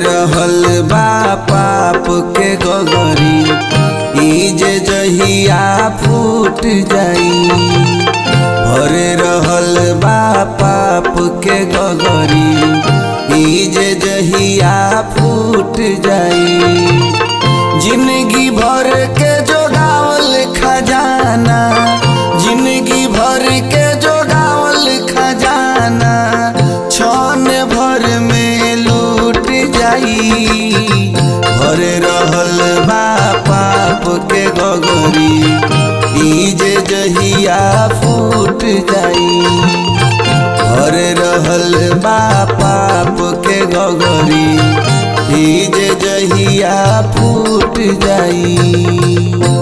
रहल बा पाप के गगरी ई जे जहिया फूट जाई भरे रहल बा पाप के गगरी ई जे जहिया फूट जाई जिंदगी भर के जोगावल खजाना जिंदगी भर के जोगावल खजाना छन भर में लूट जाई भर रहल बा पाप के गगरी ई जे जहिया फूट जाई भर रहल बा पाप के गगरी ई जे जहिया फूट जाई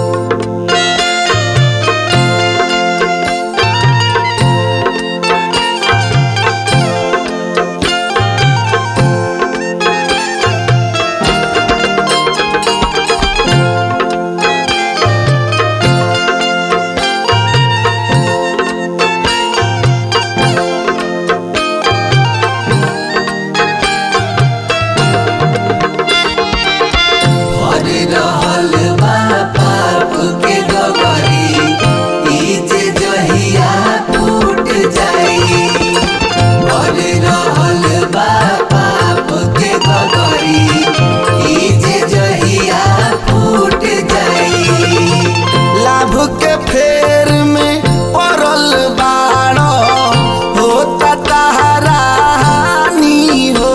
भर रहल बा पाप के गगरी ई जे जहिया फूट जाई भर रहल बा पाप के गगरी ई जे जहिया फूट जाई लाभ के फेर में पड़ल बाड़ होता तहरा हानि हो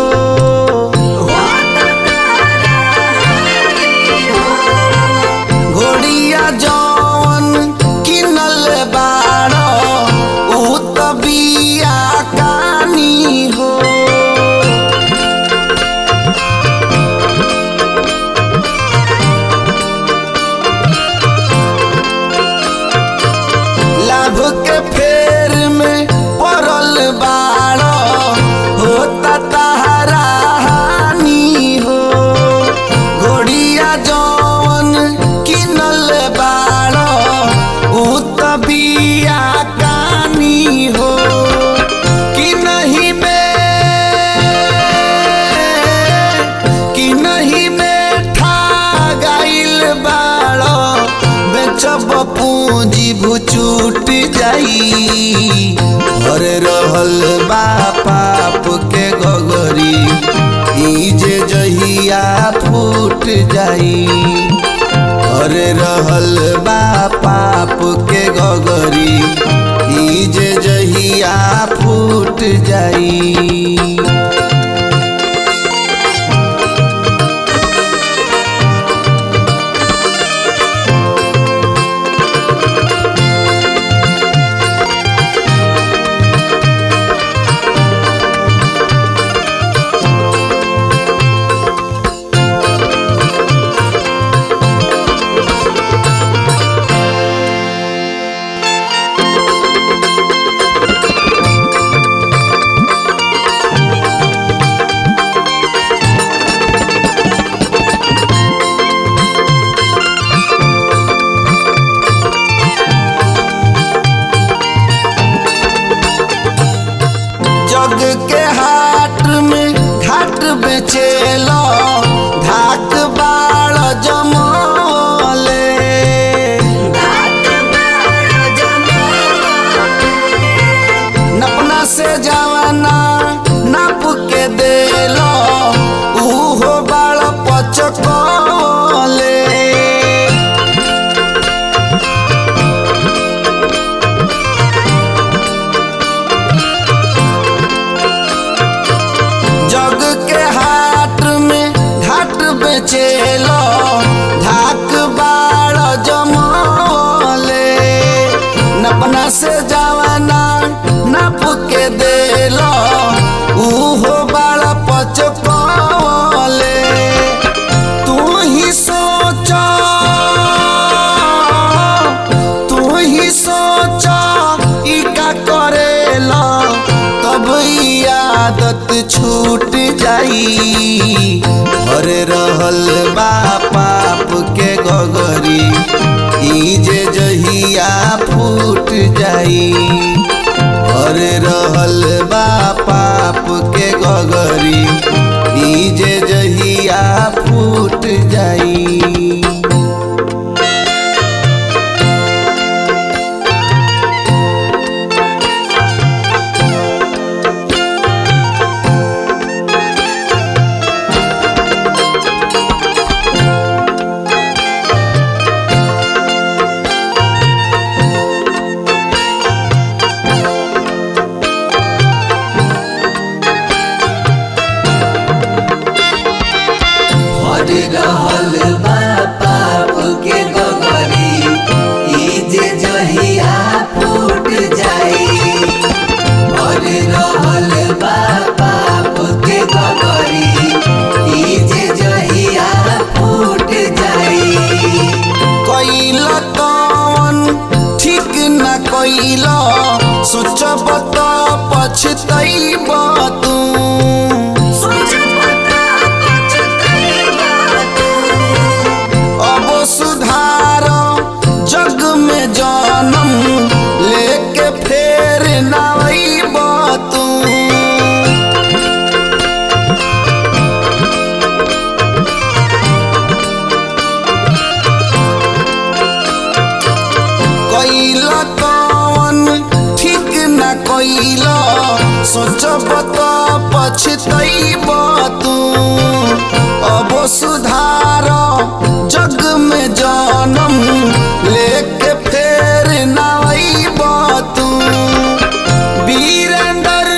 घोड़िया जौन किनल बाड़ ऊ त बिया कानी हो लाभ के फेर में पड़ल बाड़ होता तहरा हानि हो घोड़िया जौन किनल बाड़ ऊ त बिया कानी हो कि नहीं में कि नहीं में ठा गाइल बाड़ बेचब पूंजी भुचूट जाई भर रहल बा पाप के गगरी ई जे जहिया फूट जाई भर रहल बा पाप के गगरी ई जे जहिया फूट जाई जग के हाट में घाट बेचेलो धाक बाड़ जमले नपना से जवाना नाप के देलो उहो बाड़ पचकले जग के हाट में घाट बेचेलो धाक बाड़ जमले नपना से जवाना नाप के देलो उहो बाड़ पचकले तू ही सोच तू ही सोच ई का करेला तब ई आदत छूट जाई भर रहल बा पाप के गगरी ई जे जहिया फूट जाई भर रहल बा पाप के गगरी ई जे जहिया जाई भर रहल बा पाप के गगरी ई जे जहिया फूट जाई भर रहल बा पाप के गगरी ई जे जहिया फूट जाई कैला कौन ठीक न कैला सोचब त पछतैब तू अब सुधार जग में जनम लेके फेर नईब तू कैला कौन ठीक न कैला सोचब त पछतैब तू अब सुधार जग में जनम लेके फेर नईब तू वीरेंद्र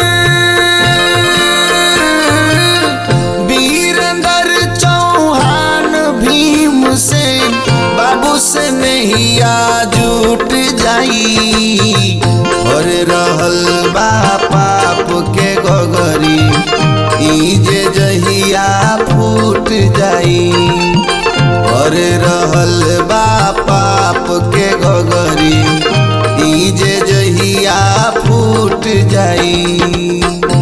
वीरेंद्र चौहान भीम से बाबू से नैया जुट जाई और रहल बा पाप के गगरी ई जे जहिया फूट जाई और रहल बा पाप के गगरी ई जे जहिया फूट जाई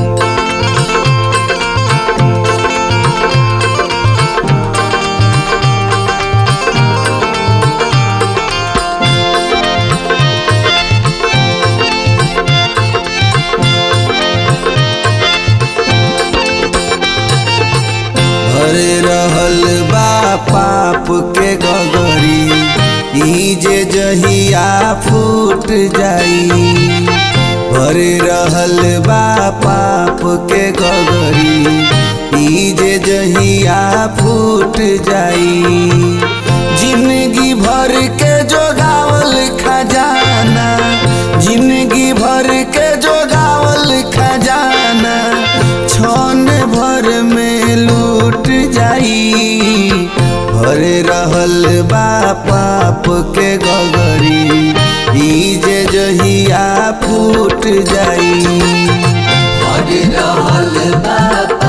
भर रहल बा पाप के गगरी ई जे जहिया फूट जाई भर रहल बा पाप के गगरी ई जे जहिया फूट जाई जिंदगी भर के जोगावल खजाना जिंदगी भर के जोगावल खजाना छन भर में लूट जाई भर रहल बा पाप के गगरी ई जे जहिया फूट जाई भर रहल बा